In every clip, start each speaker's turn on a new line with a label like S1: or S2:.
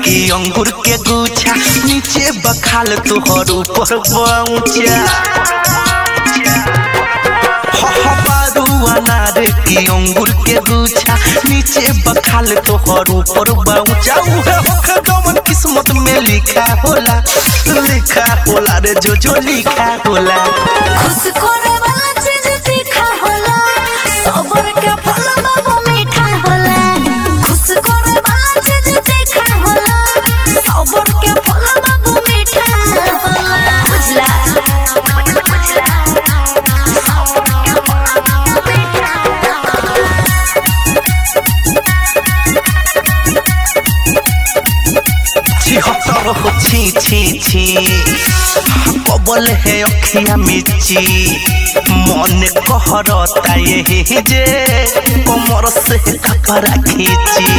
S1: की अंगूर के गुच्छा नीचे बखाल तोहर ऊपर पहुंचा बारू अनार की अंगूर के गुच्छा नीचे बखाल तोहर ऊपर पहुंचा उहे होखे जवन किस्मत में लिखा होला लिखा होला रे जो जो लिखा होला
S2: खुश करे वाला चीज तीखा होला सबर के फल बाबू मीठा होला खुश करे वाला चीज तीखा होला सबर के फल बाबू मीठा होला बुझला बुझला
S1: छिहत्तर हो छी छी छी कबल है अखिया मिची मन कहरता यही जे कमर से कपड़ा खींची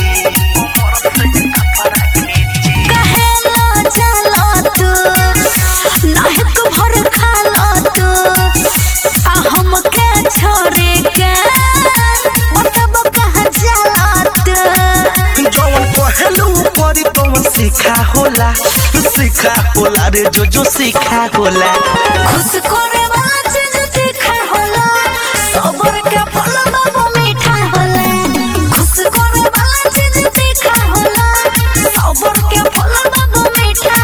S2: कहेला चलो तू नाहे तू भर खालो तू आ हमके छोड़े के बताब कहाँ जाला तू
S1: जवन पहलू परी तवन सीखा होला सीखा होला रे जो जो सीखा होला
S2: खुश करे वाला चीज तीखा होला सबर के फल बाबू मीठा होला खुश करे वाला चीज तीखा होला सबर के फल बाबू मीठा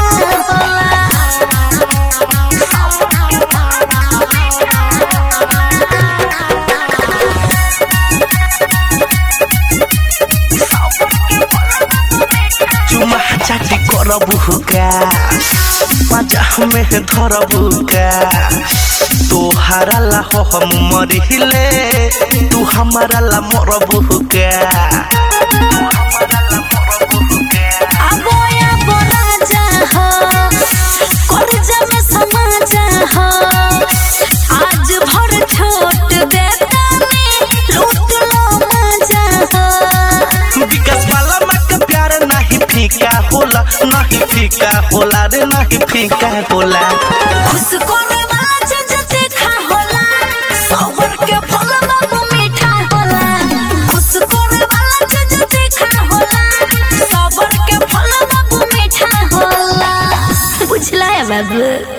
S1: चुमा चाटी करबु का पाचा में धरबु का तोहारा ला हो हम मरिले तू हमारा ला मरबु का
S2: आबो आबो राजा हो करजा में समा जा हो आज भर छोट देतानी लूट लो मजा हो
S1: विकास वाला में के प्यार नहीं फीका होला नहीं फीका होला रे नहीं फीका होला
S2: खुश करे वाला चीज तीखा होला सबर के फल बाबू मीठा होला खुश करे वाला चीज तीखा होला सबर के फल बाबू मीठा होला बुझला है बाबू